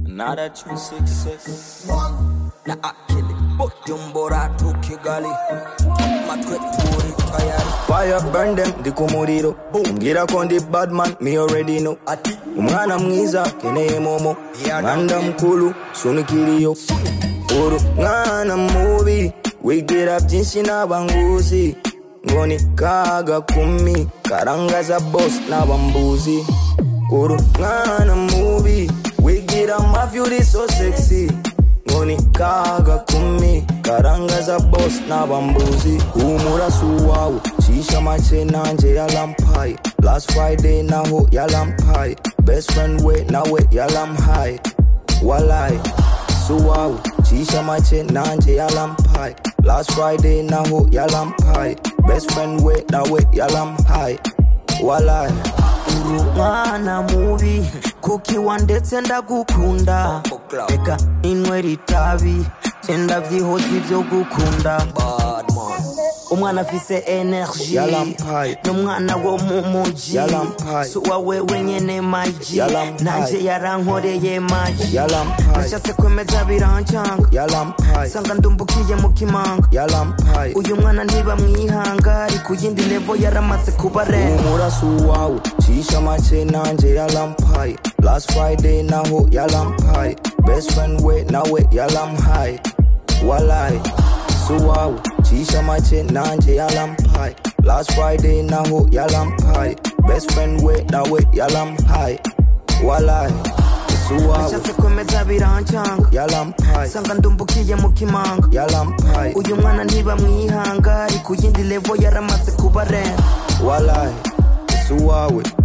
Now that you success. Na akili jumbo ratu kigali matwe turi tayari fire burn them ndi ku muriro ngira ko ndi badman me already know ati umwana mwiza keneye momo umwana mukuru sunikiriyo uri mwana mubi wigira byinshi n'abanguzi ngo ni kaga kumi karangaza boss n'abambuzi uri mwana mubi wigira amavi uri so sexy ngo ni kaga kumi karangaza boss n'abambuzi humura si uwawe shisha make nanjye yarampaye last friday naho yarampaye best friend we nawe yarampaye walayi si uwawe shisha make nanjye yarampaye last friday naho yarampaye best friend we nawe yarampaye walayi uri umwana mubi kukiwa ndetse ndagukunda reka inywera itabi senda byihoze ibyo gukunda bad man umwana afise energy Yarampaye. n'umwana wo mu muji Yarampaye. si uwawe wenyene maji Yarampaye. nanjye yarankoreye maji yarampaye nashatse kwemeza birancanga yarampaye nsanga ndumbukiye mu kimanga yarampaye uyu mwana ntibamwihanga ari ku yindi levo yaramaze kuba rero humura si uwawe shisha make nanjye yarampaye last friday naho yarampaye best friend we nawe yarampaye walayi si uwawe shisha make nanjye yarampaye last friday naho yarampaye best friend we nawe yarampaye walayi si uwawe nashatse kwemeza birancanga yarampaye nsanga ndumbukiye mu kimanga yarampaye uyu mwana ntibamwihanga ari ku yindi levo yaramaze kuba rero walayi si uwawe